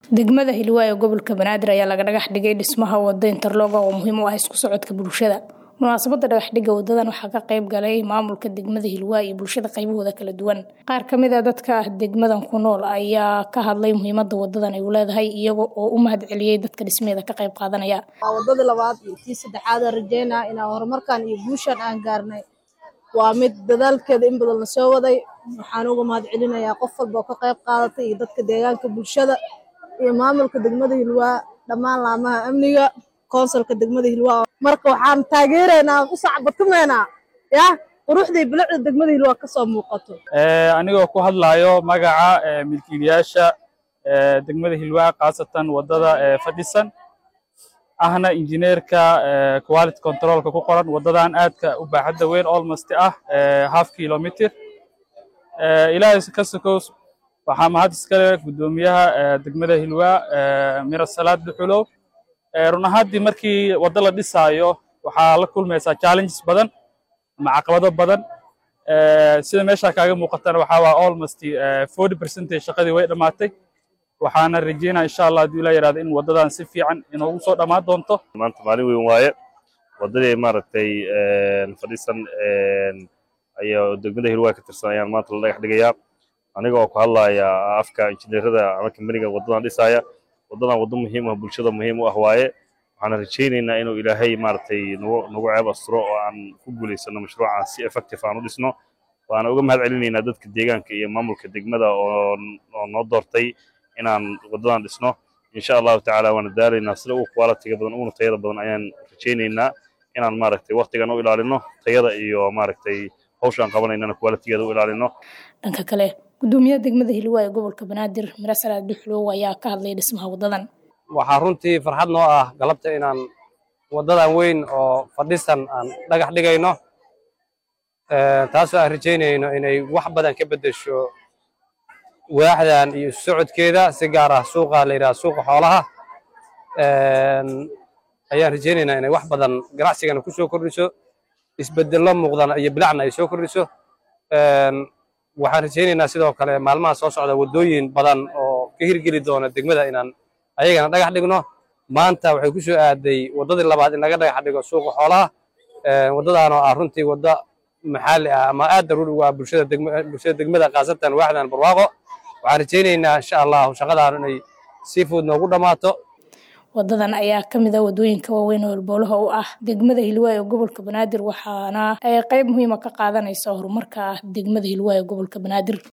Degmada Hiilwaa ee gobolka Banaadir ayaa laga dhagax dhigay dhismaha wado interlock oo muhiim u ah isku socodka bulshada. Munaasabadda dhagax dhigga wadadan waxaa ka qayb galay maamulka degmada Hiilwaa iyo bulshada qaybahooda kala duwan. Qaar ka mid ah dadka degmadan ku nool ayaa ka hadlay muhiimadda wadadan ay u leedahay iyaga oo u mahadceliyay dadka dhismaheeda ka qayb qaadanaya. waa wadadii labaad iyo tii saddexaad aan rajeynaa inaan horumarkan iyo guushan aan gaarnay waa mid dadaalkeeda in badan la soo waday waxaan uga mahadcelinayaa qof walba oo ka qayb qaadatay iyo dadka deegaanka bulshada iyo maamulka degmada Hiilwaa dhammaan laamaha amniga konsolka degmada Hiilwaa marka waxaan taageeraynaa ku sacbatumeynaa ya quruxdii bilicda degmada Hiilwaa ka soo muuqato Eh, anigoo ku hadlayo magaca eh, milkiilayaasha eh, degmada Hiilwaa khaasatan wadada eh, fadhisan ahna injineerka eh, quality controlka ku qoran wadadan aadka u baaxadda weyn almost ah eh, half kilometer Eh, ilaahay ka sokow waxaa mahad iskale guddoomiyaha eh, degmada Hiilwaa eh, Mira Salaad Duxulow Eh, run ahaantii markii wado la dhisaayo waxaa la kulmaysaa challenges badan ama caqabado badan Eh, sida meesha kaaga muuqatana waxaa waa almost eh, 40 percentage shaqadii way dhammaatay waxaana rajeynaa insha allah haddii la yidhahdo in wadadan si fiican inoogu soo dhammaan doonto maanta maalin weyn waaye wadadii maaragtay een, fadhiisan een, ayaa degmada Hiilwaa ka tirsan ayaan maanta la dhagax dhigayaa aniga oo ku hadlaya afka injineerada ama kambaniga wadadan dhisaya wadadan wado muhiim ah bulshada muhiim u ah waaye waxaan rajaynaynaa inuu ilaahay maaragtay nagu nagu ceeb asturo oo aan ku guulaysano mashruucan si effective aan u dhisno waana uga mahad celinaynaa dadka deegaanka iyo maamulka degmada oo oo noo doortay inaan wadadan dhisno insha allahu tacaala waana daalaynaa sida ugu quality-ga badan uguna tayada badan ayaan rajaynaynaa inaan maaragtay waqtigan u ilaalino tayada iyo maaragtay hawsha aan qabanaynana quality-geeda u ilaalino Dhanka kale, guddoomiyaha degmada Hiilwaa ee gobolka Banaadir Mira Salaad Duxulow ayaa ka hadlay dhismaha wadadan. waxaa runtii farxad noo ah galabta inaan wadadan weyn oo fadhisan aan dhagax dhigayno Eh, taasoo aan rajaynayno inay wax badan ka beddesho waaxdan iyo isu socodkeeda si gaar ah suuqa la yidhaha suuqa xoolaha Een, ayaan rajaynaynaa inay wax badan ganacsigana ku soo kordhiso isbeddello muuqdana iyo bilacna ay soo kordhiso Een, waxaan rajaynaynaa sidoo kale maalmaha soo socda waddooyin badan oo ka hirgeli doona degmada inaan ayagana dhagax dhigno maanta waxay ku soo aaday waddadii labaad in laga dhagax dhigo suuqa xoolaha Een, waddadaan oo ah runtii wadda maxalli ah ama aad daruuri ugu ah bulshada degma bulshada degmada khaasatan waaxdan barwaaqo waxaan rajaynaynaa insha allahu shaqadaan inay si fudud noogu dhammaato Wadadan ayaa ka mid ah wadooyinka waaweyn oo halbowlaha u ah degmada Hiilwaa ee gobolka Banaadir waxaana ay qayb muhiim ah ka qaadanaysaa horumarka degmada Hiilwaa ee gobolka Banaadir.